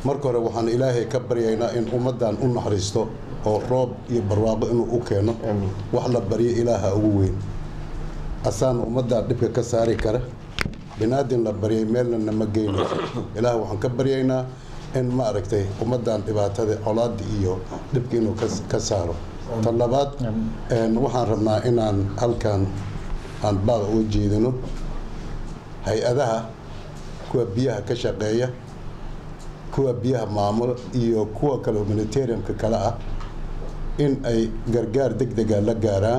marka hore waxaan ilaahay ka baryaynaa in ummaddan u naxariisto oo roob iyo barwaaqo inuu u keeno wax la baryo ilaaha ugu weyn asaan ummaddaa dhibka ka saari kara binaadin la baryay meelna nama geynayso ilaah waxaan ka baryaynaa in ma aragtay ummaddan dhibaatada colaada iyo dhibka inuu ka saaro tan labaad waxaan rabnaa inaan halkan aan baaq uga jeedino hay-adaha kuwa biyaha ka shaqeeya kuwa biyaha maamulo iyo kuwa kale humanitariumka kale ah in ay gargaar deg dega la gaaraan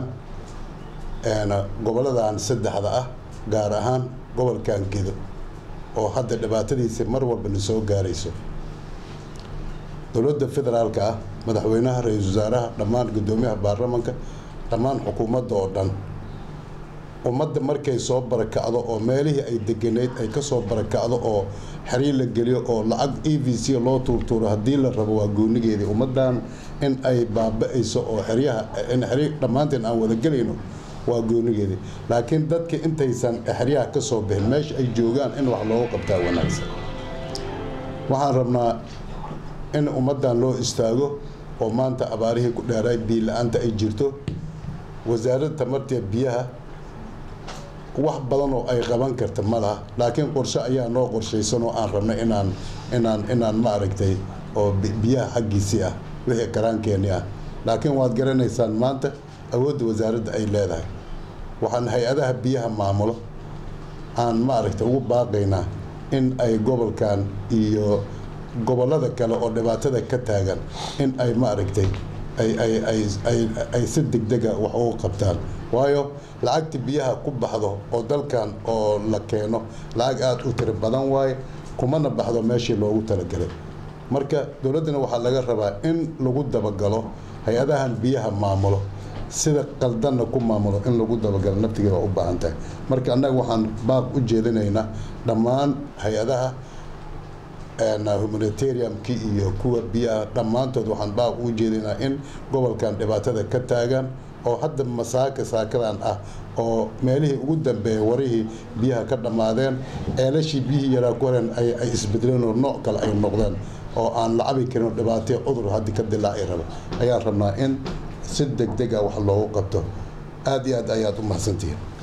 goboladan saddexda ah gaar ahaan gobolkan gedo oo hadda dhibaatadiisa mar walba na soo gaarayso dowladda federaalka ah madaxweynaha ra-iisul wasaaraha dhammaan guddoomiyaha baarlamanka dhammaan xukuumadda oo dhan ummadda markay soo barakacdo oo meelihii ay deganeyd ay ka soo barakacdo oo xiriir la geliyo oo lacag e v c loo tuurtuuro haddii la rabo waa goonigeedii ummaddan in ay baaba-ayso oo xeryaha in xiriir dhammaanteen aan wada gelayno waa goonigeedii laakiin dadka intaysan xeryaha ka soo bixin meesha ay joogaan in wax loogu qabtaa wanaagsan waxaan rabnaa in ummaddan loo istaago oo maanta abaarihii ku dheeraay biyo la-aanta ay jirto wasaaradda tamarta biyaha wax badan oo ay qaban karta ma laha laakiin qorshe ayaa noo qorshaysan oo aan rabnay inaan inaan inaan ma aragtay oo biyaha xaggiisii ah wixii karaankeenii ah laakiin waad garanaysaan maanta awoodda wasaaradda ay leedahay waxaan hay-adaha biyaha maamulo aan ma aragtay ugu baaqaynaa in ay gobolkan iyo gobollada kale oo dhibaatada ka taagan in ay ma aragtay ay ay ay ay ay si degdega wax ugu qabtaan waayo lacagta biyaha ku baxdo oo dalkan oo la keeno lacag aada u tiro badan waaye kumana baxdo meeshii loogu talagalay marka dowladdana waxaa laga rabaa in lagu dabagalo hay-adahan biyaha maamulo sida qaldanna ku maamulo in lagu dabagalo naftigeeda waa u baahan tahay marka annaga waxaan baaq u jeedinaynaa dhammaan hay-adaha humanitariumkii iyo kuwa biyaha dhammaantood waxaan baaq ugu jeedinaa in gobolkan dhibaatada ka taagan oo hadda masaaka saakadan ah oo meelihii ugu dambeeya warihii biyaha ka dhammaadeen ceelashii biyihii yaraa ku horeen ay isbedeleen oo nooc kale ay noqdeen oo aan la cabi karin oo dhibaataya cudur haddii ka dilaaci raba ayaan rabnaa in si deg deg a wax loogu qabto aada iyo aad ayaad u mahadsantihiin